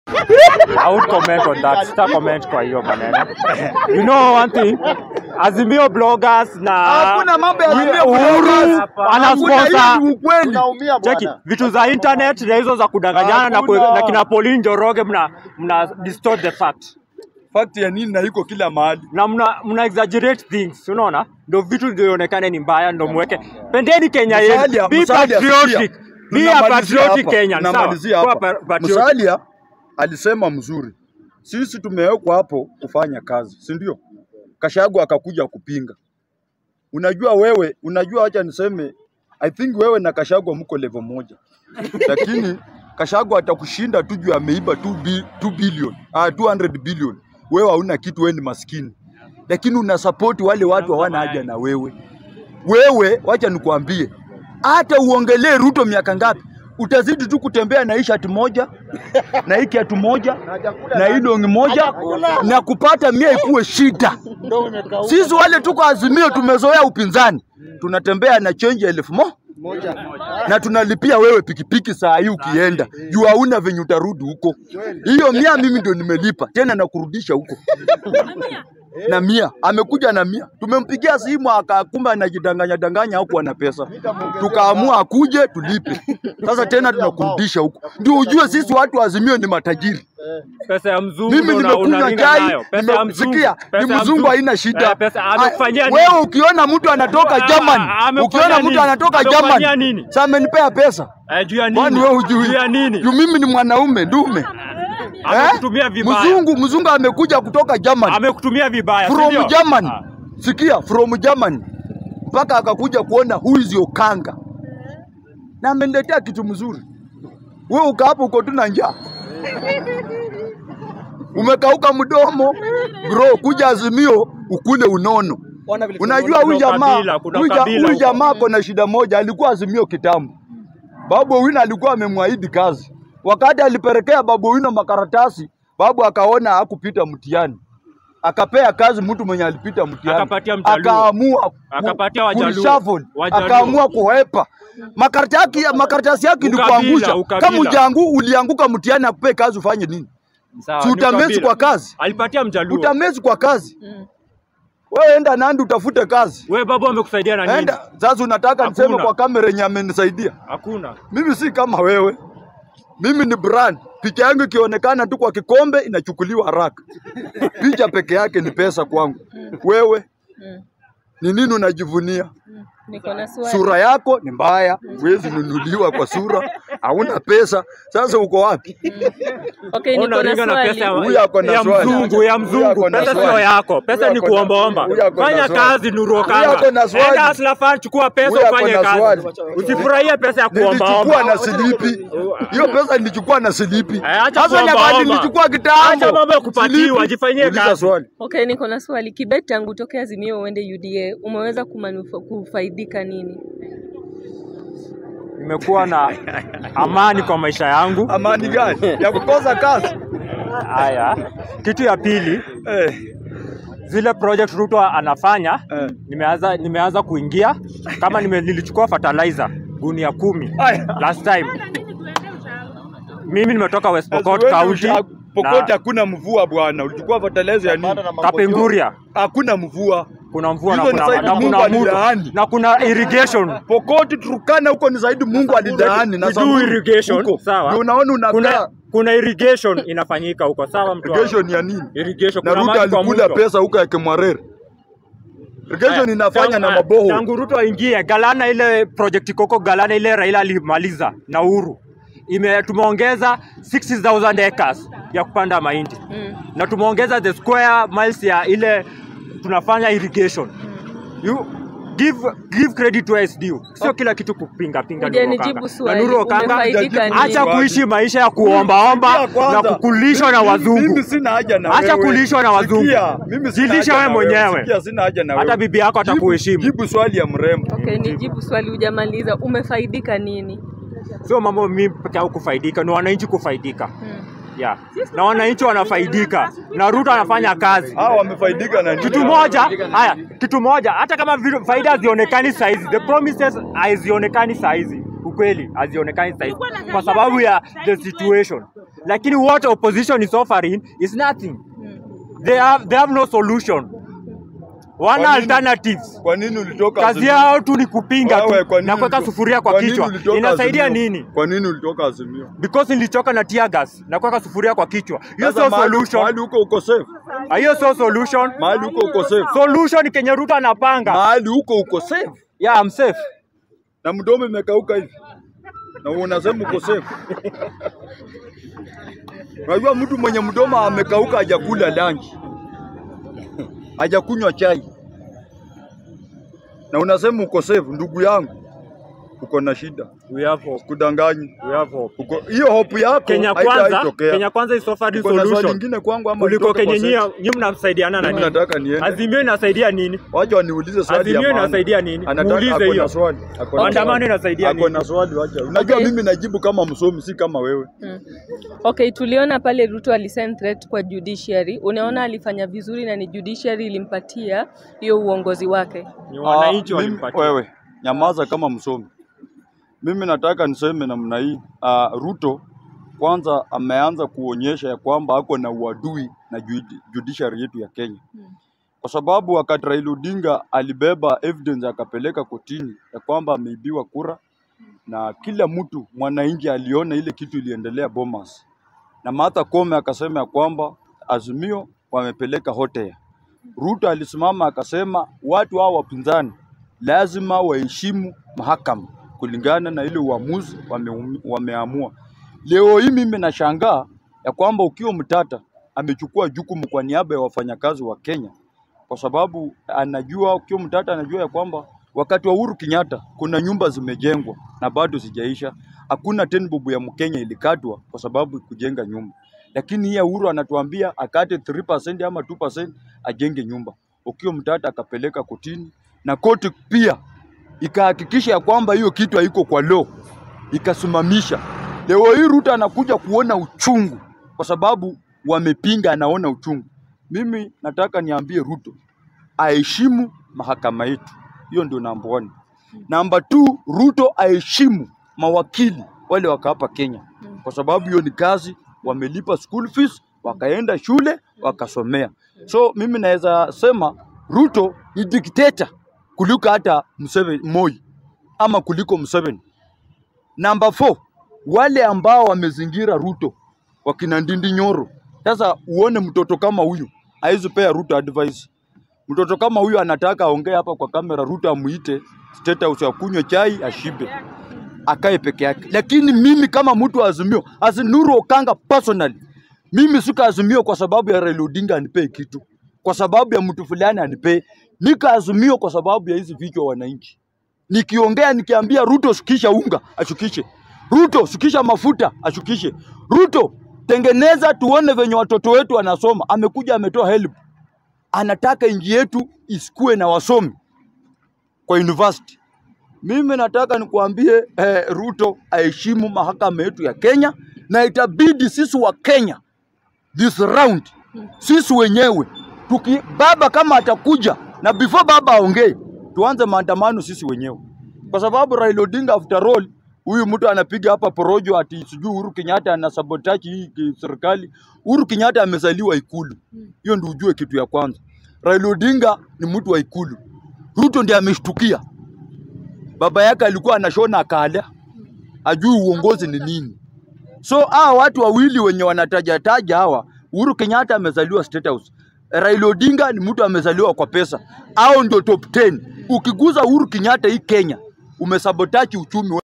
I would comment on that. Sita comment kwa hiyo maneno. You know one thing, Azimio bloggers na Hakuna mambo ya Azimio Uhuru bloggers. ana Hakuna, hii sponsor ni ukweli. Tunaumia Cheki bwana. vitu za internet na hizo za kudanganyana na, kue- Hakuna. na kina Pauline Njoroge mna mna distort the fact Fact ya nini na iko kila mahali. na mna, mna exaggerate things unaona, ndio vitu vionekane ni mbaya, ndio mweke. Pendeni Kenya yetu, Musalia, be Musalia, patriotic, sikia. be a Tunamalizia patriotic hapa, Kenyan, sawa? tunamalizia Kuwa hapa. pa- patriotic. Musalia alisema mzuri, sisi tumewekwa hapo kufanya kazi, si ndio? Kashagu akakuja kupinga. Unajua wewe, unajua, acha niseme, I think wewe na Kashagu mko level moja, lakini Kashagu atakushinda tu juu ameiba 2 bi, 2 billion, ah, 200 billion. Wewe hauna kitu, wewe ni maskini, lakini una support wale watu hawana haja na wewe. Wewe wacha nikwambie, hata uongelee Ruto miaka ngapi, utazidi tu kutembea na hii shati moja na hii kiatu moja na hii longi moja na kupata mia ikuwe shida. Ndio imekauka. Sisi wale tuko Azimio tumezoea upinzani, tunatembea na change ya elfu mo Moja. na tunalipia wewe pikipiki saa hii ukienda juu hauna venye utarudi huko. Hiyo mia mimi ndio nimelipa tena na kurudisha huko na mia amekuja na mia, tumempigia simu akakumba anajidanganya danganya huku ana pesa, tukaamua akuje tulipe. Sasa tena tunakurudisha huko, ndio ujue sisi watu wa Azimio ni matajiri. Pesa ya mzungu Mimi ndo una- nimekunywa unaringa chai, nayo. Pesa ya mzungu. nimesikia Pesa ni ya mzungu haina shida. Eh, pesa amekufanyia Ah, nini? Wewe ukiona mtu anatoka Ah, Germany, amekufanyia ukiona nini? mtu anatoka Amekufanyia Germany, nini? sasa amenipea pesa. Eh, juu ya Kwani nini? wewe hujui? Juu ya nini? Juu mimi ni mwanaume ndume. Amekutumia vibaya. Mzungu mzungu amekuja kutoka Germany. Amekutumia vibaya. si From ndio? Germany. Ah. Sikia, from Germany. Mpaka akakuja kuona who is your kanga. Na ameniletea kitu mzuri. Wewe uka hapo uko tu na njaa. Umekauka mdomo. Bro, kuja Azimio ukule unono. Unajua huyu Kuna jamaa, kabila, kuna huyu ja- kabila huyu huko. jamaa ako na shida moja, alikuwa Azimio kitambo. Babu Owino alikuwa amemwahidi kazi. Wakati alipelekea Babu Owino makaratasi, babu akaona hakupita mtihani, akapea kazi mtu mwenye alipita mtihani, Akapatia Mjaluo. akaamua ku- Akapatia Wajaluo. kureshuffle, Wajaluo. akaamua kuhepa makaratasi yake, makaratasi yake Ukabila, ilikuangusha. ukabila. Kama ujangu ulianguka mtihani, akupee kazi ufanye nini? Sawa, Si ni utamezi ukabila. kwa kazi, Alipatia mjaluo. utamezi kwa kazi. Wewe enda Nandi utafute kazi. Wewe babu amekusaidia na nini? Enda sasa, unataka niseme Hakuna. kwa kamera yenye amenisaidia Hakuna. mimi si kama wewe, mimi ni brand. Picha yangu ikionekana tu kwa kikombe inachukuliwa haraka. Picha peke yake ni pesa kwangu. Wewe ni nini unajivunia? Niko na swali. Sura yako ni mbaya, huwezi nunuliwa kwa sura, hauna pesa. Sasa uko wapi? Okay, niko na Unaringa na swali. pesa ya, Huyu ako na ya swali. mzungu ya Huyu mzungu, ako na pesa swali. sio yako, pesa Huyu ni ako na- kuombaomba. huyu ako na Fanya swali. kazi Nuru Huyu Okanga, ako na swali. enda Hustler Fund, chukua pesa Huyu ako ufanye na swali. kazi, usifurahie pesa ya Nilichukua kuombaomba. na silipi. Hiyo pesa nilichukua na silipi. Eh, acha Sasa kuomba nyakati omba. nilichukua kitambo. Acha mambo ya kupatiwa, Silipi. jifanyie Uliza kazi. swali. Okay, niko na swali. Kibet tangu tokea Azimio uende UDA, umeweza kumanufa, kufaidika nini? Nimekuwa na amani kwa maisha yangu. Amani gani? Ya kukosa kazi. Haya, kitu ya pili, Eh. zile project Ruto anafanya Eh. nimeanza nimeanza kuingia kama nime, nilichukua fertilizer gunia kumi Aya. last time. Mimi nimetoka West Pokot Wewe County usha- Pokot na hakuna mvua bwana. Ulichukua fertilizer ya nini? Panda na mambo Kapenguria Hakuna mvua. kuna mvua na Hizo ni kuna, zaidi na Mungu kuna muto alilaani. na kuna irrigation Pokot Turkana huko ni zaidi Mungu alilaani na We do Samburu irrigation, huko. sawa. Ndio unaona unakaa kuna, kuna irrigation inafanyika huko sawa mtu wangu? irrigation ya nini? irrigation Na kuna Ruto maji kwa alikula mto. pesa huko ya Kemwarere. Irrigation Aya, inafanya tangu- na aya, maboho. Tangu Ruto aingie Galana, ile project Koko Galana ile Raila alimaliza na Uhuru ime tumeongeza 60000 acres ya kupanda mahindi Mm. na tumeongeza the square miles ya ile tunafanya irrigation. You give give credit to SDU, sio kila kitu kupinga pinga. Nuru Hujanijibu Okanga. swali. Na Nuru Okanga, Umefaidika nini? acha kuishi maisha ya kuombaomba Sikia kwanza. na kukulishwa na Mimi- wazungu. Mimi sina haja na Acha wewe. kulishwa na wazungu. Sikia, mimi sina Jilisha haja wewe na wewe. mwenyewe. Sikia, sina haja na Hata wewe. bibi yako Jibu- atakuheshimu. Jibu swali ya mrembo. Okay, nijibu swali, hujamaliza. Umefaidika nini? Sio mambo mimi peke yangu kufaidika, ni wananchi kufaidika. Hmm. Yeah. Na wananchi wanafaidika na Ruto anafanya kazi. Hawa wamefaidika na nini? Kitu moja, haya, kitu moja, hata kama vitu- faida hazionekani saizi, the promises hazionekani saizi, ukweli hazionekani saizi kwa sababu ya the situation. lakini what opposition is offering is nothing Mm. they have, they have no solution wana Kwa nini? alternatives Kwa nini ulitoka kazi Azimio? yao tu ni kupinga Wewe, tu kwa nini na kuweka ulito- sufuria kwa, kwa nini kichwa ulitoka inasaidia Azimio? nini Kwa nini ulitoka Azimio? because nilichoka na tear gas na kuweka sufuria kwa kichwa hiyo Sasa sio mahali- solution Mahali huko uko safe. Ah, hiyo sio solution Mahali huko uko safe. solution kenye Ruto anapanga Mahali huko uko safe. yeah I'm safe Na mdomo imekauka hivi. Na unasema uko safe. Unajua mtu mwenye mdomo amekauka hajakula lunch. Hajakunywa chai. Na unasema uko safe, ndugu yangu. Uko na shida. we have hope Kudanganyi. we have hope Uko hiyo hope yako Kenya kwanza haitaitokea. Kenya kwanza is offering Uko na swali solution lingine kwangu ama kuliko nitoke kwa kenye set? nyinyi nyinyi mnasaidiana na Mimi nini nataka niende. Azimio inasaidia nini Wacha waniulize swali Azimio ya maana. inasaidia nini? Anataka- Muulize ako na hiyo. swali. Ako na Maandamano swali. inasaidia Ako nini? na swali wacha. Unajua Okay. mimi najibu kama msomi si kama wewe. Mm. Okay, tuliona pale Ruto alisend threat kwa judiciary. Unaona alifanya vizuri na ni judiciary ilimpatia hiyo uongozi wake. ni wananchi Ah, mimi- walimpatia Wewe nyamaza kama msomi. Mimi nataka niseme namna hii. Uh, Ruto kwanza ameanza kuonyesha ya kwamba ako na uadui na judi- judiciary yetu ya Kenya. Kwa sababu wakati Raila Odinga alibeba evidence akapeleka kotini ya kwamba ameibiwa kura na kila mtu mwananchi aliona ile kitu iliendelea Bomas, na Martha Koome akasema ya kwamba Azimio wamepeleka hotea. Ruto alisimama akasema watu hao wapinzani lazima waheshimu mahakama kulingana na ile uamuzi wame, wameamua. Leo hii mimi nashangaa ya kwamba ukiwa Mtata amechukua jukumu kwa niaba ya wafanyakazi wa Kenya kwa sababu anajua ukiwa Mtata anajua ya kwamba wakati wa Uhuru Kenyatta kuna nyumba zimejengwa na bado zijaisha. Hakuna ten bob ya Mkenya ilikatwa kwa sababu kujenga nyumba, lakini hii ya Uhuru anatuambia akate 3% ama 2% ajenge nyumba. Ukiwa Mtata akapeleka kotini na koti pia ikahakikisha ya kwamba hiyo kitu haiko kwa law, ikasimamisha. Leo hii Ruto anakuja kuona uchungu kwa sababu wamepinga, anaona uchungu. Mimi nataka niambie Ruto aheshimu mahakama yetu, hiyo ndio namba one. Namba two, Ruto aheshimu mawakili wale wako hapa Kenya, kwa sababu hiyo ni kazi, wamelipa school fees, wakaenda shule wakasomea. So mimi naweza sema Ruto ni dikteta kuliko hata Museveni, Moi ama kuliko Museveni. Namba 4 wale ambao wamezingira Ruto wakina Ndindi Nyoro. Sasa uone mtoto kama huyu haizi pea Ruto advice. Mtoto kama huyu anataka aongee hapa kwa kamera, Ruto amuite State House akunywe chai ashibe akae peke yake. Lakini mimi kama mtu wa Azimio, as Nuru Okanga personally, mimi sika Azimio kwa sababu ya Raila Odinga anipee kitu, kwa sababu ya mtu fulani anipee. Nika Azimio kwa sababu ya hizi vichwa wananchi nikiongea nikiambia Ruto shukisha unga ashukishe, Ruto shukisha mafuta ashukishe, Ruto tengeneza tuone venye watoto wetu wanasoma. Amekuja ametoa help, anataka nchi yetu isikue na wasomi kwa university. Mimi nataka nikuambie eh, Ruto aheshimu mahakama yetu ya Kenya, na itabidi sisi wa Kenya this round sisi wenyewe tuki, baba kama atakuja na before baba aongee, tuanze maandamano sisi wenyewe, kwa sababu Raila Odinga after all, huyu mtu anapiga hapa porojo ati sijui Uhuru Kenyatta ana sabotage hii ki- serikali. Uhuru Kenyatta amezaliwa Ikulu, hiyo ndio ujue kitu ya kwanza. Raila Odinga ni mtu wa Ikulu, Ruto ndiye ameshtukia. Baba yake alikuwa anashona akala, ajui uongozi ni nini. So hawa watu wawili wenye wanatajataja hawa, Uhuru Kenyatta amezaliwa State House, Raila Odinga ni mtu amezaliwa kwa pesa, au ndio top 10. Ukiguza Uhuru Kenyatta hii Kenya, umesabotaji uchumi.